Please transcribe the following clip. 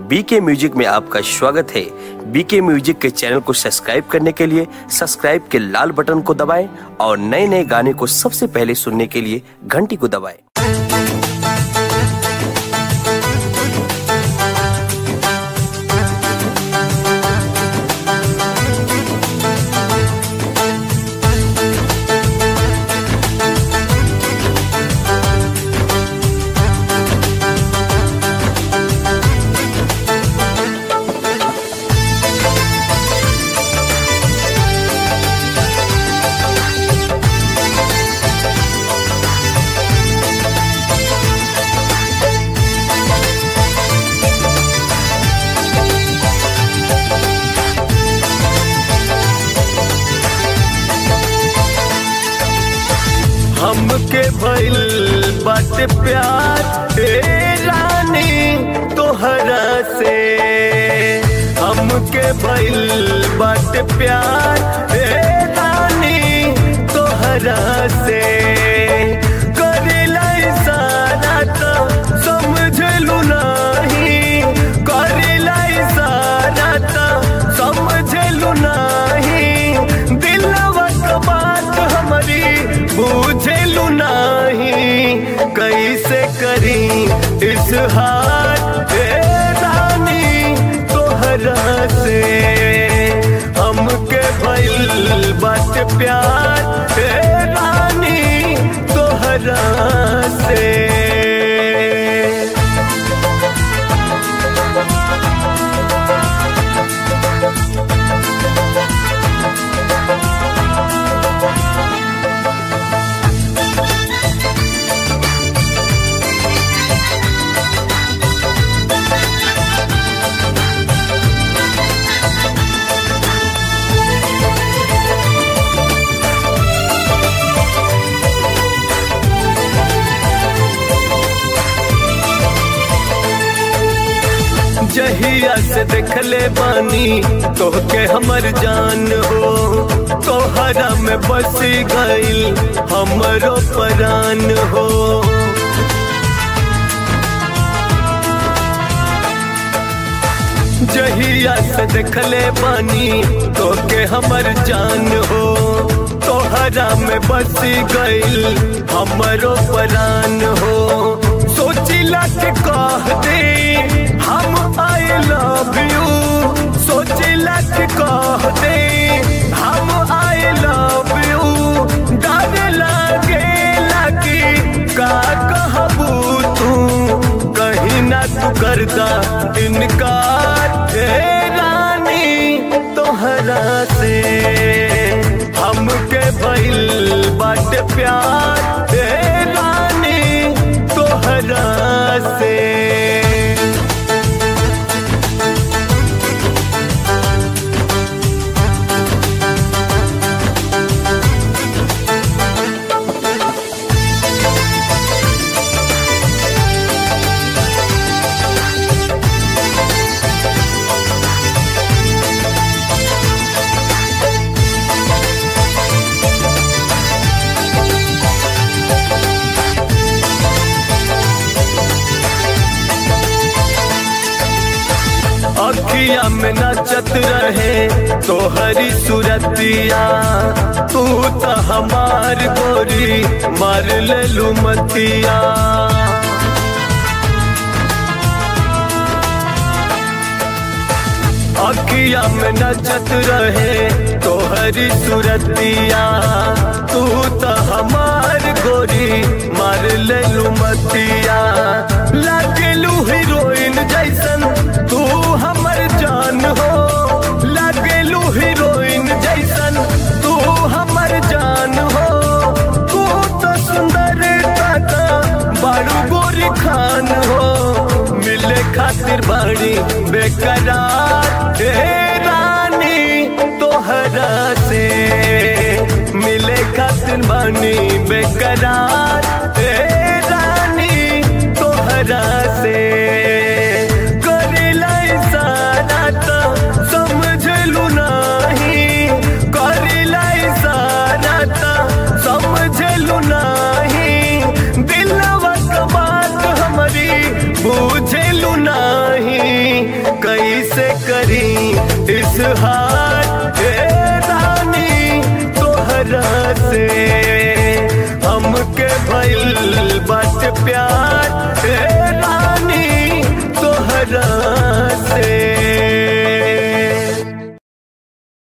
बीके म्यूजिक में आपका स्वागत है बीके म्यूजिक के चैनल को सब्सक्राइब करने के लिए सब्सक्राइब के लाल बटन को दबाएं और नए नए गाने को सबसे पहले सुनने के लिए घंटी को दबाएं हमके भइल बाटे प्यार हे रानी तोहरा से हमके भइल बाटे प्यार हे रानी तोहरा से करेला इशारा तो समझलू नहीं करेला इशारा तो समझलू नहीं दिलवा के बात हमारी बुझलू नहीं कैसे करी इस हाथ हे रानी तोहरा से हमके भइल बात प्यार हे रानी तोहरा से जहिया से देखले बानी तोहके हमर जान हो तोहरा में बसी गईल हमरो परान हो जहिया से देखले बानी तोहके हमर जान हो तोहरा में बसी गईल हमरो परान हो सोचिला के कह दे हम आई लव यू सोचिला के कह दे हम आई लव यू डर लागे लगी का कहबू तू कहीं ना तू करदा इनकार हे रानी तोहरा से हमके भइल बाटे प्यार हे रानी तोहरा से अखिया में नचत रहे तोहरी सूरतिया तू तो हमार गोरी मार ले लुमतिया अखिया में नचत रहे तोहरी सूरतिया तू तो हमार गोरी मार ले लुमतिया लगलू हीरोइन जैसन तू हमर जान हो लगलू हीरोइन जैसन तू हमर जान हो तू तो सुंदर का बारू गोरी खान हो मिले खातिर बाड़ी बेकरार हे रानी तोहरा से मिले खातिर बानी बेकरार हे रानी तोहरा से करेला इशारा तो समझलू नहीं करेला इशारा तो समझलू नहीं दिलवा के बात हमारी बुझलू नहीं करी इस हाथ रानी तोहरा से हमके भइल बस प्यार ए रानी तोहरा